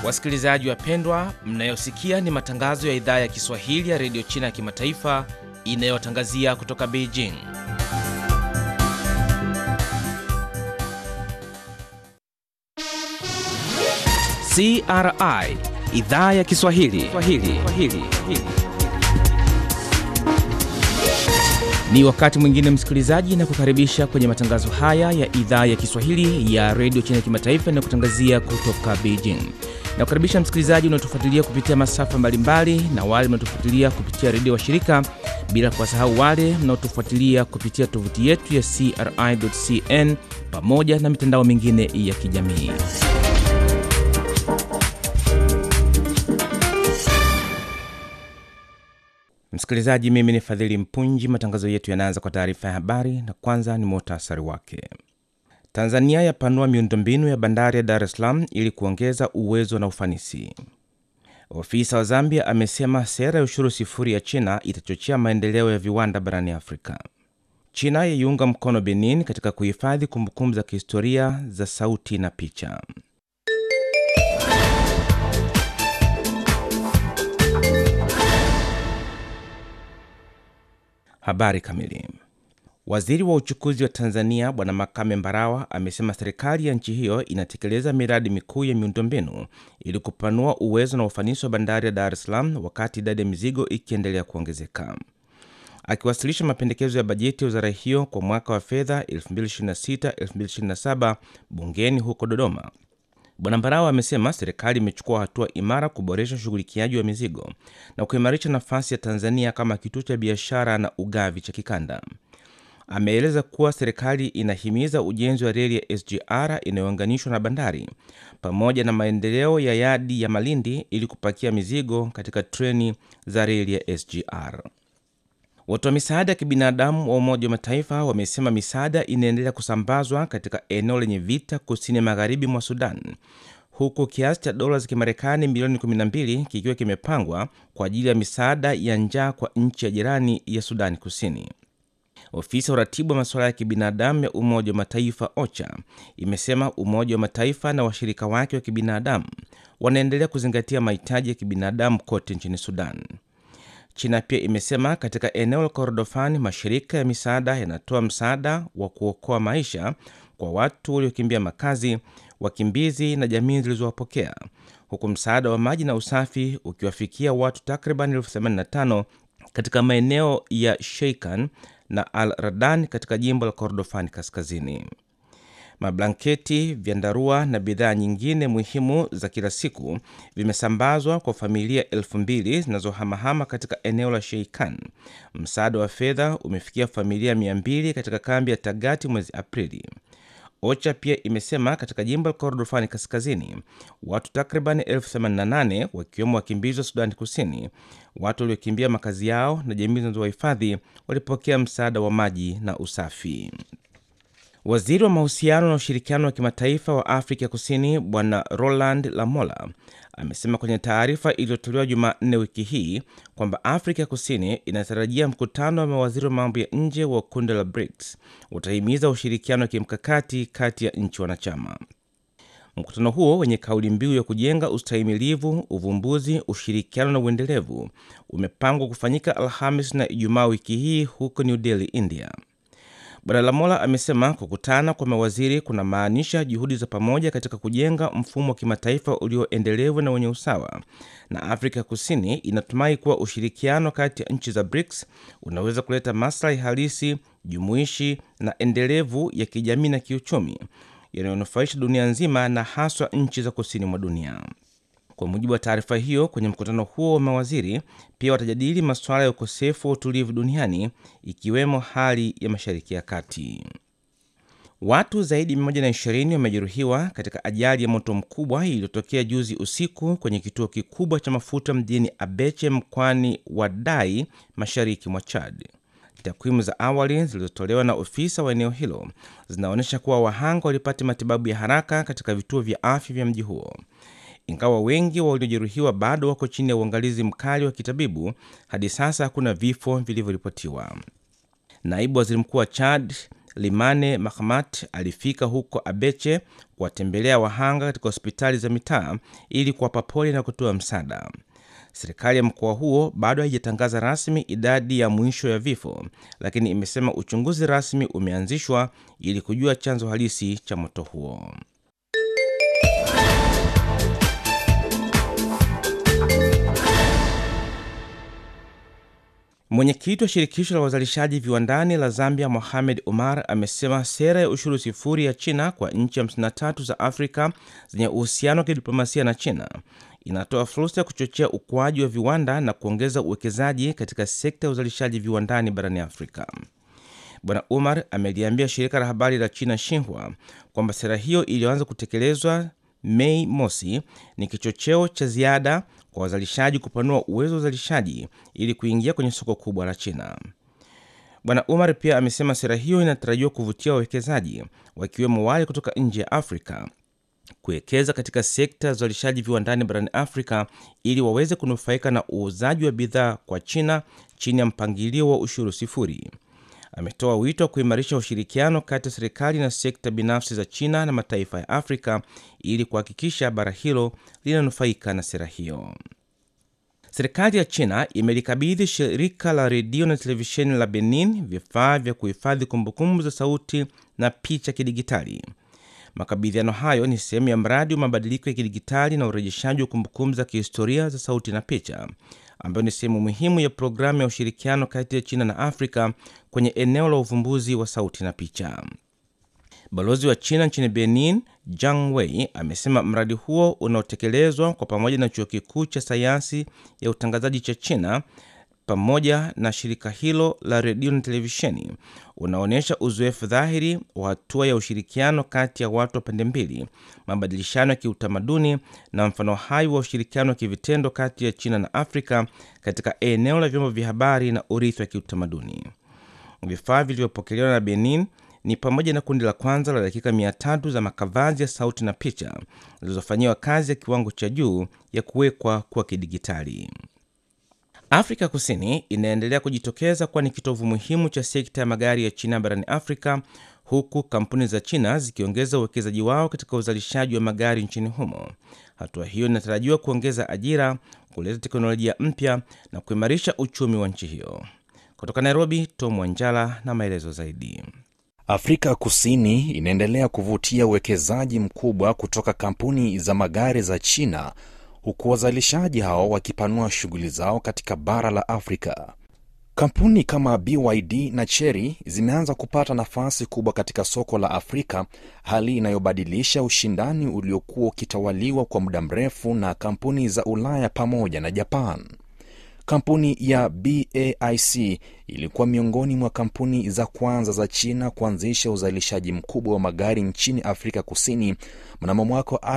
Wasikilizaji wapendwa, mnayosikia ni matangazo ya idhaa ya Kiswahili ya redio China ya kimataifa inayotangazia kutoka Beijing. CRI idhaa ya Kiswahili Swahili. Swahili. Ni wakati mwingine msikilizaji, na kukaribisha kwenye matangazo haya ya idhaa ya Kiswahili ya redio China ya kimataifa inayokutangazia kutoka Beijing. Na kukaribisha msikilizaji unaotufuatilia kupitia masafa mbalimbali na wale mnaotufuatilia kupitia redio wa shirika, bila kuwasahau wale mnaotufuatilia kupitia tovuti yetu ya CRI.cn pamoja na mitandao mingine ya kijamii. Msikilizaji, mimi ni Fadhili Mpunji. Matangazo yetu yanaanza kwa taarifa ya habari, na kwanza ni muhtasari wake. Tanzania yapanua miundombinu ya bandari ya Dar es Salaam ili kuongeza uwezo na ufanisi. Ofisa wa Zambia amesema sera ya ushuru sifuri ya China itachochea maendeleo ya viwanda barani Afrika. China yaiunga mkono Benin katika kuhifadhi kumbukumbu za kihistoria za sauti na picha. Habari kamili. Waziri wa uchukuzi wa Tanzania Bwana Makame Mbarawa amesema serikali ya nchi hiyo inatekeleza miradi mikuu ya miundombinu ili kupanua uwezo na ufanisi wa bandari ya Dar es Salaam wakati idadi ya mizigo ikiendelea kuongezeka. Akiwasilisha mapendekezo ya bajeti ya wizara hiyo kwa mwaka wa fedha 2026/2027 bungeni huko Dodoma, Bwana Mbarawa amesema serikali imechukua hatua imara kuboresha ushughulikiaji wa mizigo na kuimarisha nafasi ya Tanzania kama kituo cha biashara na ugavi cha kikanda. Ameeleza kuwa serikali inahimiza ujenzi wa reli ya SGR inayounganishwa na bandari pamoja na maendeleo ya yadi ya Malindi ili kupakia mizigo katika treni za reli ya SGR. Watoa misaada ya kibinadamu wa Umoja wa Mataifa wamesema misaada inaendelea kusambazwa katika eneo lenye vita kusini magharibi mwa Sudan, huku kiasi cha dola za Kimarekani milioni 12 kikiwa kimepangwa kwa ajili ya misaada ya njaa kwa nchi ya jirani ya Sudani Kusini. Ofisi ya uratibu wa masuala ya kibinadamu ya Umoja wa Mataifa OCHA imesema Umoja wa Mataifa na washirika wake wa kibinadamu wanaendelea kuzingatia mahitaji ya kibinadamu kote nchini Sudan. China pia imesema katika eneo la Kordofan mashirika ya misaada yanatoa msaada wa kuokoa maisha kwa watu waliokimbia makazi, wakimbizi na jamii zilizowapokea, huku msaada wa maji na usafi ukiwafikia watu takriban elfu 85 katika maeneo ya Sheikan na Al Radan katika jimbo la Kordofan kaskazini. Mablanketi, vyandarua na bidhaa nyingine muhimu za kila siku vimesambazwa kwa familia elfu mbili zinazohamahama katika eneo la Sheikan. Msaada wa fedha umefikia familia mia mbili katika kambi ya Tagati mwezi Aprili. OCHA pia imesema katika jimbo la Kordofani kaskazini watu takriban elfu 88 wakiwemo wakimbizi wa Sudani Kusini, watu waliokimbia makazi yao na jamii zinazowahifadhi walipokea msaada wa maji na usafi. Waziri wa mahusiano na ushirikiano wa kimataifa wa Afrika Kusini Bwana Roland Lamola amesema kwenye taarifa iliyotolewa Jumanne wiki hii kwamba Afrika Kusini inatarajia mkutano wa mawaziri wa mambo ya nje wa kundi la BRICS utahimiza ushirikiano wa kimkakati kati ya nchi wanachama. Mkutano huo wenye kauli mbiu ya kujenga ustahimilivu, uvumbuzi, ushirikiano na uendelevu umepangwa kufanyika Alhamis na Ijumaa wiki hii huko New Delhi, India. Bwana Lamola amesema kukutana kwa mawaziri kuna maanisha juhudi za pamoja katika kujenga mfumo wa kimataifa ulioendelevu na wenye usawa, na Afrika Kusini inatumai kuwa ushirikiano kati ya nchi za BRICS unaweza kuleta maslahi halisi, jumuishi na endelevu ya kijamii na kiuchumi yanayonufaisha dunia nzima na haswa nchi za kusini mwa dunia. Kwa mujibu wa taarifa hiyo, kwenye mkutano huo wa mawaziri pia watajadili masuala ya ukosefu wa utulivu duniani ikiwemo hali ya Mashariki ya Kati. Watu zaidi ya 120 wamejeruhiwa katika ajali ya moto mkubwa iliyotokea juzi usiku kwenye kituo kikubwa cha mafuta mjini Abeche mkoani Wadai, mashariki mwa Chad. Takwimu za awali zilizotolewa na ofisa wa eneo hilo zinaonyesha kuwa wahanga walipata matibabu ya haraka katika vituo vya afya vya mji huo. Ingawa wengi waliojeruhiwa bado wako chini ya uangalizi mkali wa kitabibu, hadi sasa hakuna vifo vilivyoripotiwa. Naibu waziri mkuu wa Chad Limane Mahamat alifika huko Abeche kuwatembelea wahanga katika hospitali za mitaa ili kuwapa pole na kutoa msaada. Serikali ya mkoa huo bado haijatangaza rasmi idadi ya mwisho ya vifo, lakini imesema uchunguzi rasmi umeanzishwa ili kujua chanzo halisi cha moto huo. Mwenyekiti wa shirikisho la wazalishaji viwandani la Zambia, Mohamed Omar, amesema sera ya ushuru sifuri ya China kwa nchi 53 za Afrika zenye uhusiano wa kidiplomasia na China inatoa fursa ya kuchochea ukuaji wa viwanda na kuongeza uwekezaji katika sekta ya uzalishaji viwandani barani Afrika. Bwana Umar ameliambia shirika la habari la China Xinhua kwamba sera hiyo iliyoanza kutekelezwa Mei mosi ni kichocheo cha ziada kwa wazalishaji kupanua uwezo wa uzalishaji ili kuingia kwenye soko kubwa la China. Bwana Umar pia amesema sera hiyo inatarajiwa kuvutia wawekezaji wakiwemo wale kutoka nje ya Afrika kuwekeza katika sekta ya uzalishaji viwandani barani Afrika ili waweze kunufaika na uuzaji wa bidhaa kwa China chini ya mpangilio wa ushuru sifuri. Ametoa wito wa kuimarisha ushirikiano kati ya serikali na sekta binafsi za China na mataifa ya Afrika ili kuhakikisha bara hilo linanufaika na sera hiyo. Serikali ya China imelikabidhi shirika la redio na televisheni la Benin vifaa vya kuhifadhi kumbukumbu za sauti na picha kidigitali. Makabidhiano hayo ni sehemu ya mradi wa mabadiliko ya kidigitali na urejeshaji wa kumbukumbu za kihistoria za sauti na picha, ambayo ni sehemu muhimu ya programu ya ushirikiano kati ya China na Afrika kwenye eneo la uvumbuzi wa sauti na picha. Balozi wa China nchini Benin, Jiang Wei, amesema mradi huo unaotekelezwa kwa pamoja na chuo kikuu cha sayansi ya utangazaji cha China pamoja na shirika hilo la redio na televisheni unaonyesha uzoefu dhahiri wa hatua ya ushirikiano kati ya watu wa pande mbili, mabadilishano ya kiutamaduni na mfano hai wa ushirikiano wa kivitendo kati ya China na Afrika katika eneo la vyombo vya habari na urithi wa kiutamaduni. Vifaa vilivyopokelewa na Benin ni pamoja na kundi la kwanza la dakika mia tatu za makavazi ya sauti na picha zilizofanyiwa kazi ya kiwango cha juu ya kuwekwa kwa kidigitali. Afrika Kusini inaendelea kujitokeza kuwa ni kitovu muhimu cha sekta ya magari ya China barani Afrika, huku kampuni za China zikiongeza uwekezaji wao katika uzalishaji wa magari nchini humo. Hatua hiyo inatarajiwa kuongeza ajira, kuleta teknolojia mpya na kuimarisha uchumi wa nchi hiyo. Kutoka Nairobi, Tom Wanjala na maelezo zaidi. Afrika Kusini inaendelea kuvutia uwekezaji mkubwa kutoka kampuni za magari za China huku wazalishaji hao wakipanua shughuli zao katika bara la Afrika. Kampuni kama BYD na Chery zimeanza kupata nafasi kubwa katika soko la Afrika, hali inayobadilisha ushindani uliokuwa ukitawaliwa kwa muda mrefu na kampuni za Ulaya pamoja na Japan. Kampuni ya BAIC ilikuwa miongoni mwa kampuni za kwanza za China kuanzisha uzalishaji mkubwa wa magari nchini Afrika Kusini mnamo mwaka wa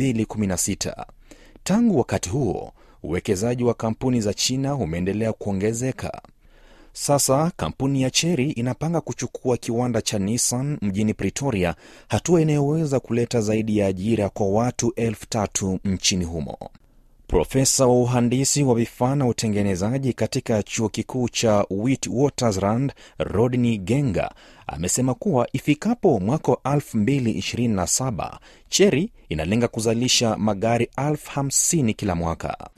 2016. Tangu wakati huo uwekezaji wa kampuni za China umeendelea kuongezeka. Sasa kampuni ya Chery inapanga kuchukua kiwanda cha Nissan mjini Pretoria, hatua inayoweza kuleta zaidi ya ajira kwa watu elfu tatu nchini humo. Profesa wa uhandisi wa vifaa na utengenezaji katika chuo kikuu cha Witwatersrand, Rodney Genga, amesema kuwa ifikapo mwaka wa 2027 Chery inalenga kuzalisha magari elfu hamsini kila mwaka.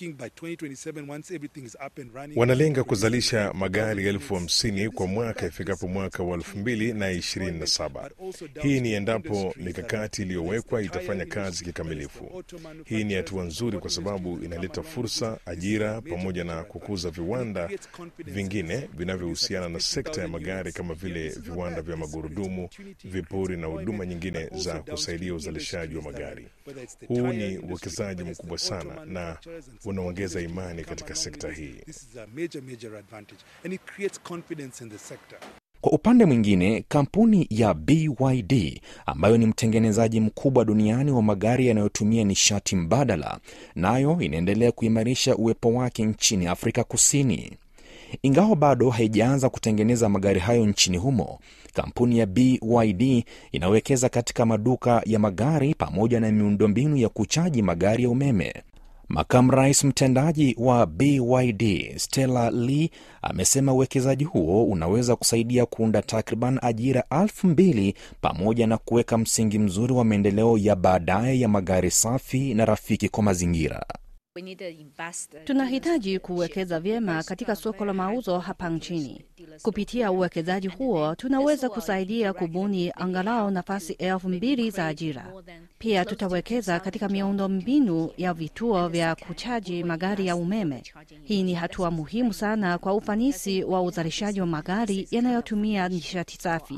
Wanalenga kuzalisha magari elfu hamsini kwa mwaka ifikapo mwaka wa elfu mbili na ishirini na saba. Hii ni endapo mikakati iliyowekwa itafanya kazi kikamilifu. Hii ni hatua nzuri kwa sababu inaleta fursa, ajira, pamoja na kukuza viwanda vingine vinavyohusiana na sekta ya magari kama vile viwanda vya magurudumu, vipuri na huduma nyingine za kusaidia uzalishaji wa magari. Huu ni uwekezaji mkubwa sana na unaongeza imani katika sekta hii. Kwa upande mwingine, kampuni ya BYD ambayo ni mtengenezaji mkubwa duniani wa magari yanayotumia nishati mbadala, nayo inaendelea kuimarisha uwepo wake nchini Afrika Kusini. Ingawa bado haijaanza kutengeneza magari hayo nchini humo, kampuni ya BYD inawekeza katika maduka ya magari pamoja na miundombinu ya kuchaji magari ya umeme. Makamu rais mtendaji wa BYD Stella Lee amesema uwekezaji huo unaweza kusaidia kuunda takriban ajira elfu mbili pamoja na kuweka msingi mzuri wa maendeleo ya baadaye ya magari safi na rafiki kwa mazingira. Tunahitaji kuwekeza vyema katika soko la mauzo hapa nchini. Kupitia uwekezaji huo, tunaweza kusaidia kubuni angalau nafasi elfu mbili za ajira. Pia tutawekeza katika miundo mbinu ya vituo vya kuchaji magari ya umeme. Hii ni hatua muhimu sana kwa ufanisi wa uzalishaji wa magari yanayotumia nishati safi.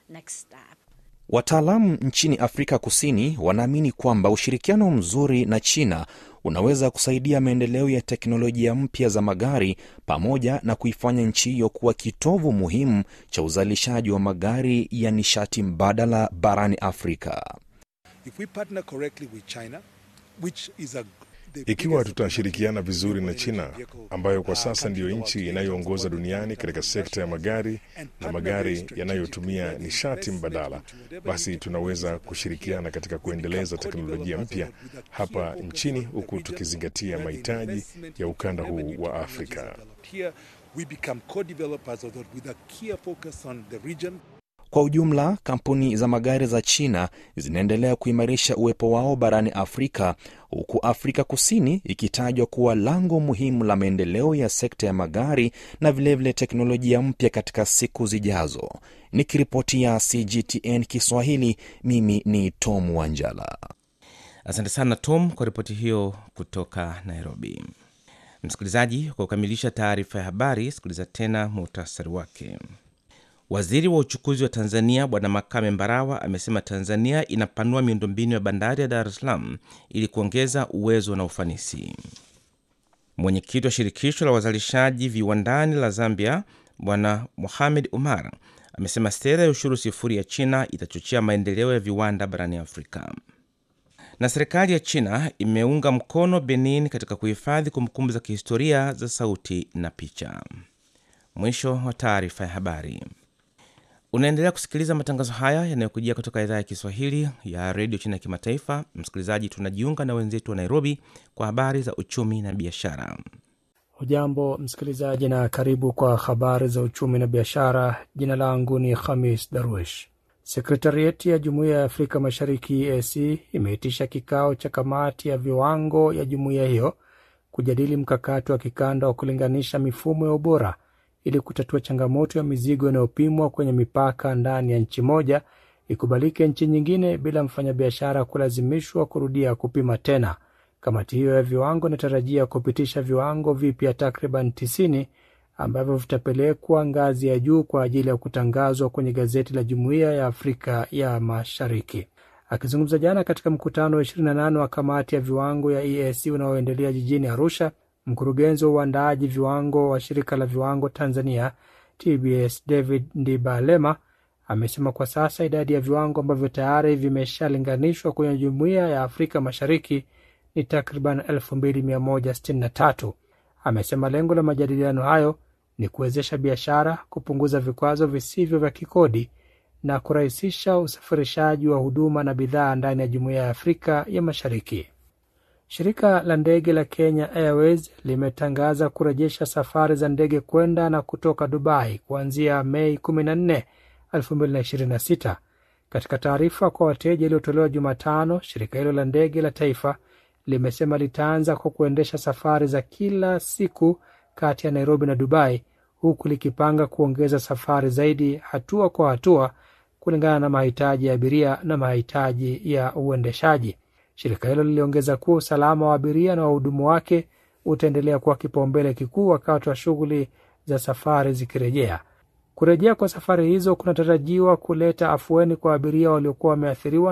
Wataalamu nchini Afrika Kusini wanaamini kwamba ushirikiano mzuri na China unaweza kusaidia maendeleo ya teknolojia mpya za magari pamoja na kuifanya nchi hiyo kuwa kitovu muhimu cha uzalishaji wa magari ya nishati mbadala barani Afrika. If we partner correctly with China, which is a Ikiwa tutashirikiana vizuri na China ambayo kwa sasa ndiyo nchi inayoongoza duniani katika sekta ya magari na magari yanayotumia nishati mbadala, basi tunaweza kushirikiana katika kuendeleza teknolojia mpya hapa nchini huku tukizingatia mahitaji ya ukanda huu wa Afrika. here we become co-developers of that with a clear focus on the region Kwa ujumla, kampuni za magari za China zinaendelea kuimarisha uwepo wao barani Afrika, huku Afrika Kusini ikitajwa kuwa lango muhimu la maendeleo ya sekta ya magari na vilevile vile teknolojia mpya katika siku zijazo. Nikiripotia CGTN Kiswahili, mimi ni Tom Wanjala. Asante sana Tom kwa ripoti hiyo kutoka Nairobi. Msikilizaji, kwa kukamilisha taarifa ya habari, sikiliza tena muhtasari wake. Waziri wa uchukuzi wa Tanzania Bwana Makame Mbarawa amesema Tanzania inapanua miundombinu ya bandari ya Dar es Salaam ili kuongeza uwezo na ufanisi. Mwenyekiti wa shirikisho la wazalishaji viwandani la Zambia Bwana Mohamed Umar amesema sera ya ushuru sifuri ya China itachochea maendeleo ya viwanda barani Afrika. Na serikali ya China imeunga mkono Benin katika kuhifadhi kumbukumbu za kihistoria za sauti na picha. Mwisho wa taarifa ya habari. Unaendelea kusikiliza matangazo haya yanayokujia kutoka idhaa ya Kiswahili ya redio China ya kimataifa. Msikilizaji, tunajiunga na wenzetu wa Nairobi kwa habari za uchumi na biashara. Hujambo msikilizaji, na karibu kwa habari za uchumi na biashara. Jina langu ni Khamis Darwish. Sekretarieti ya Jumuiya ya Afrika Mashariki EAC imeitisha kikao cha kamati ya viwango ya jumuiya hiyo kujadili mkakati wa kikanda wa kulinganisha mifumo ya ubora ili kutatua changamoto ya mizigo inayopimwa kwenye mipaka ndani ya nchi moja ikubalike nchi nyingine bila mfanyabiashara kulazimishwa kurudia kupima tena. Kamati hiyo ya viwango inatarajia kupitisha viwango vipya takriban 90 ambavyo vitapelekwa ngazi ya juu kwa ajili ya kutangazwa kwenye gazeti la Jumuiya ya Afrika ya Mashariki. Akizungumza jana katika mkutano wa 28 wa kamati ya viwango ya EAC unaoendelea jijini Arusha, mkurugenzi wa uandaaji viwango wa shirika la viwango Tanzania TBS David Ndibalema amesema kwa sasa idadi ya viwango ambavyo tayari vimeshalinganishwa kwenye Jumuiya ya Afrika Mashariki ni takriban 2163. Amesema lengo la majadiliano hayo ni kuwezesha biashara, kupunguza vikwazo visivyo vya kikodi na kurahisisha usafirishaji wa huduma na bidhaa ndani ya Jumuiya ya Afrika ya Mashariki. Shirika la ndege la Kenya Airways limetangaza kurejesha safari za ndege kwenda na kutoka Dubai kuanzia Mei 14, 2026. Katika taarifa kwa wateja iliyotolewa Jumatano, shirika hilo la ndege la taifa limesema litaanza kwa kuendesha safari za kila siku kati ya Nairobi na Dubai, huku likipanga kuongeza safari zaidi hatua kwa hatua kulingana na mahitaji ya abiria na mahitaji ya uendeshaji. Shirika hilo liliongeza kuwa usalama wa abiria na wahudumu wake utaendelea kuwa kipaumbele kikuu wakati wa shughuli za safari zikirejea. Kurejea kwa safari hizo kunatarajiwa kuleta afueni kwa abiria waliokuwa wameathiriwa